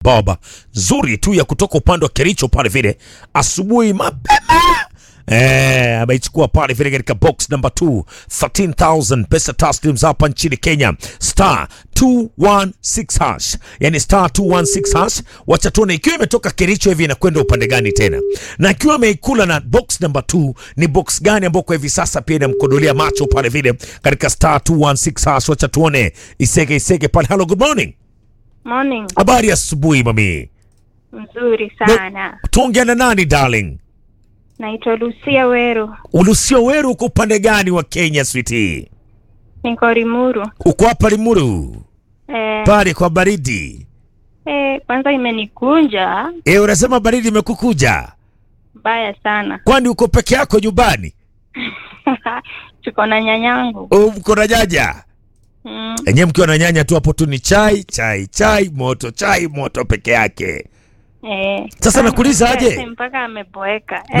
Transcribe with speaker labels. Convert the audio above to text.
Speaker 1: baba nzuri tu ya kutoka upande wa Kericho pale vile asubuhi mapema Eh, ameichukua pale vile katika box number 2 13000 pesa taslims hapa nchini Kenya star 216 hash yani star 216 hash wacha tuone ikiwa imetoka Kericho hivi inakwenda upande gani tena na ikiwa ameikula na box number 2 ni box gani ambao kwa hivi sasa pia inamkodolea macho pale vile katika star 216 hash wacha tuone isege isege pale hello good morning
Speaker 2: Morning.
Speaker 1: habari ya asubuhi mami
Speaker 2: Mzuri sana.
Speaker 1: tuongea na nani darling
Speaker 2: Naitwa Lucia Weru.
Speaker 1: Ulusio Weru uko upande gani wa Kenya sweetie?
Speaker 2: Niko Limuru.
Speaker 1: Uko hapa Limuru
Speaker 2: Eh,
Speaker 1: pale kwa baridi.
Speaker 2: eh, kwanza imenikunja
Speaker 1: E, unasema baridi imekukuja,
Speaker 2: mbaya sana.
Speaker 1: kwani uko peke yako nyumbani?
Speaker 2: Tuko na nyanyangu.
Speaker 1: Au Mko na nyanya
Speaker 2: Mm,
Speaker 1: enyewe? Mkiwa na nyanya tu hapo tu ni chai chai chai moto chai moto peke yake.
Speaker 2: eh.
Speaker 1: Sasa nakuuliza aje?
Speaker 2: Mpaka ameboeka.
Speaker 1: Na-